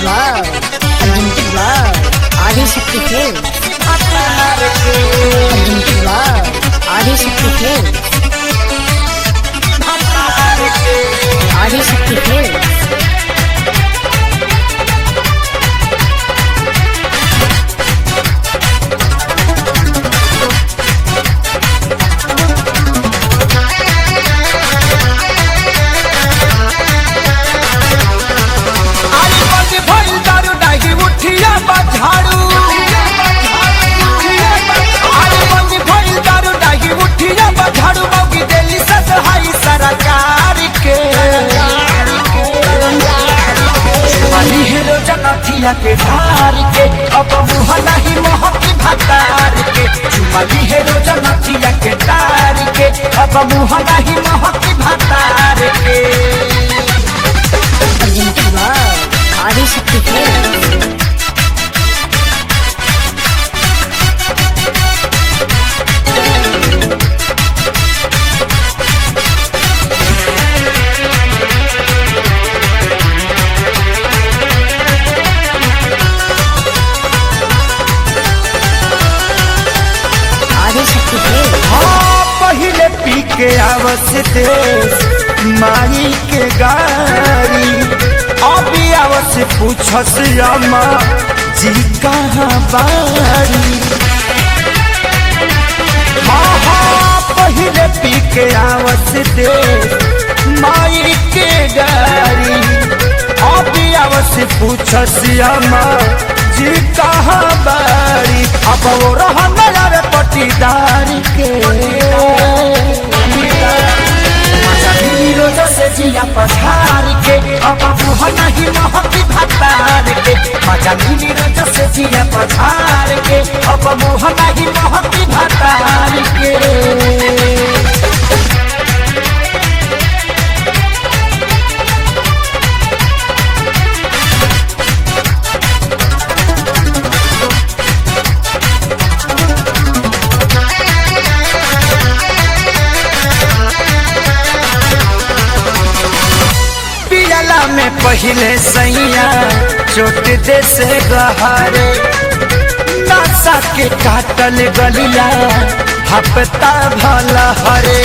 love, unlimited love, Adishakti films. Unlimited love, Adishakti films. Adishakti films. आली बंदी भइल दारू डाही उठिया बा झाड़ू आली बंदी भइल दारू डाही उठिया बा झाड़ू मौगी देली ससहाई सरकार के वाली हीरो जनथिया के धार के अब मुह नहीं मोहब्बी भतार के चुमाली हीरो जनथिया के तार के अब मुह नहीं मोहब्बी भतार के Unlimited love, Adishakti films. Adishakti films. हाँ पहले पी के आवस देश माई के गाड़ी अभी आवस पूछस अम्मा जी कहाँ बारी हाँ हाँ पहले पी के आवस देश माई के गाड़ी अभी आवस पूछस अम्मा जी कहाँ बारी अब वो रहा नया पटीदारी के रोज से जिया पठार के अब मुह नहीं मोहब्बी भतार के मजा मिली रोज से जिया पठार के अब मुह नहीं मोहब्बी भतार के पियला में पहले सैया चोट दे से गहरे नशा के काटल गलिया हपता भला हरे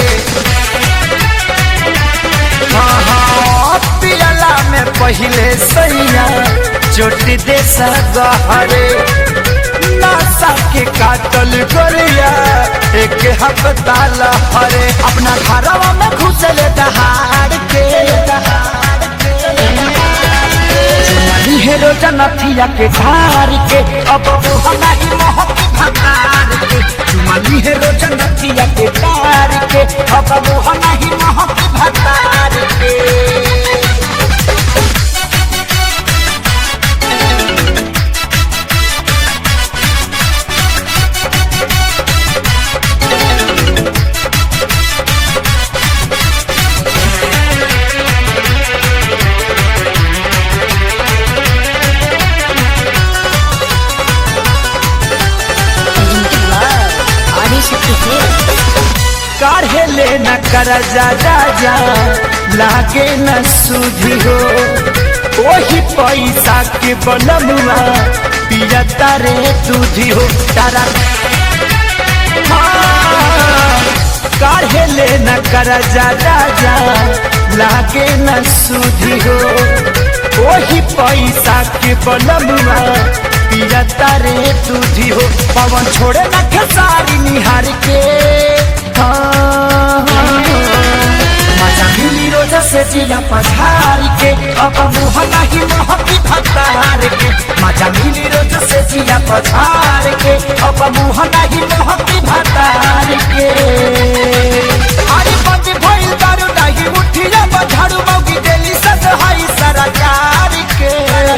हाँ हाँ पियला में पहले सैया चोट दे से गहरे नशा के काटल गलिया एक हपता लहरे अपना घरवा में घुसल दहाड़ के चुमाली हेरो जनथिया के धार के अब वो नहीं मोहब्बी भतार के चुमाली हेरो जनथिया के धार के अब वो नहीं मोहब्बी भतार के Unlimited love, ఆదిశక్తి films. काढ़े ले न कर जा जा जा लागे न सुधी हो वही पैसा के बनमुआ पिया तारे तुझी हो तारा हाँ, काढ़े ले न कर जा जा जा लागे न सुधी हो वही पैसा के बनमुआ पिया तारे तुझी हो पवन छोड़े न खेसारी निहार के हाँ, मजा मिली रोज से जिया पधार के अब मुह नहीं मोहब्बी भतार के मजा मिली रोज से जिया पधार के अब मुह नहीं मोहब्बी भतार के अरे बंद भइल दारू नहीं उठिया बझाड़ू मौगी देली ससहाई सरकार के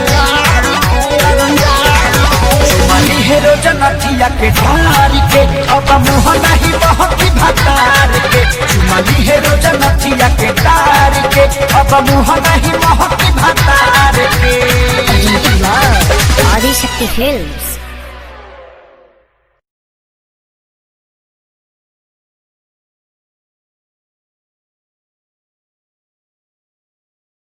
चुमाली हेरो जनथिया के ढार के अब मुह नहीं मोहब्बी भतार के चुमाली हेरो जनथिया के तार के अब मुह नहीं मोहब्बी भतार के Unlimited love, ఆదిశక్తి films.